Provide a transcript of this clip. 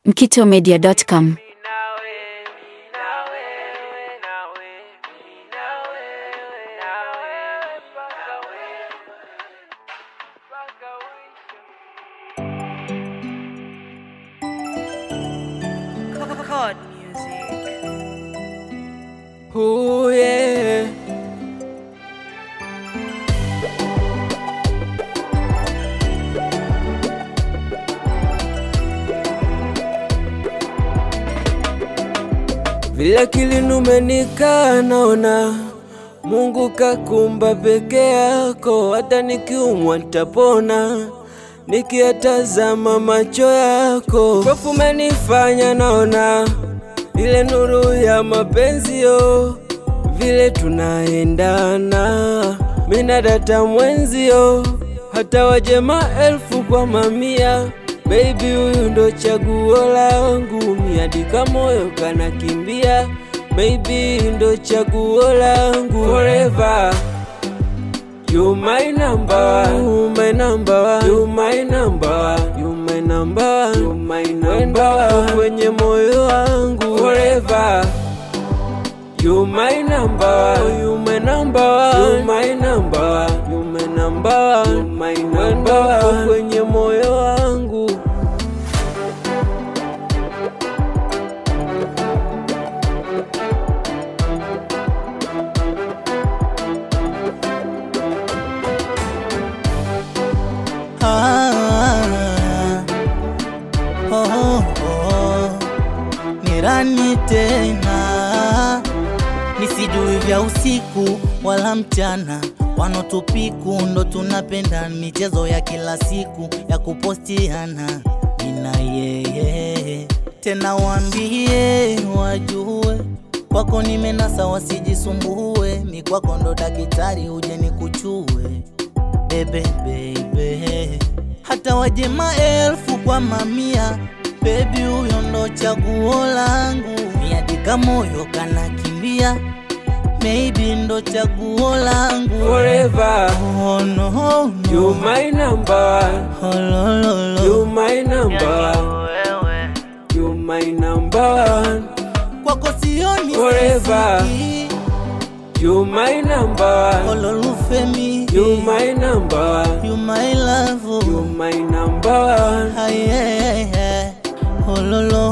mkitomedia.com. Chord music. Ooh, yeah. Vile akili numenikaa naona Mungu kakumba peke yako, hata nikiumwa nitapona nikiyatazama macho yako. Hofu umenifanya naona ile nuru ya mapenzi yo, vile tunaendana mina data mwenzio, hata waje maelfu kwa mamia Baby, huyu ndo chaguo langu, miadika moyo kanakimbia. Baby, ndo chaguo langu forever. You my number one, you my number one, you my number one, you my number one, you my number one, kwenye moyo wangu forever. You my number one, you my number one, you my number one, you my number one, you my number one, kwenye moyo wangu. Ah, oh, oh, oh. Nirani tena nisijui vya usiku wala mchana, wanotupiku ndo tunapenda michezo ya kila siku ya kupostiana mina yeye tena, waambie wajue kwako nimenasa, wasijisumbue mi kwako ndo daktari, uje nikuchue bebe bebe, hata waje maelfu kwa mamia, bebi huyo ndo chaguo langu, miadika moyo kanakimbia, maybe ndo chaguo langu Forever, Oh, no, no. you my number one, Oh, lo, lo, lo. you my number one, you my number one, kwako sioni Forever. sisiki. you my number one, ololufemi you my number one, you my love you my number one. Aye, aye, aye. ololo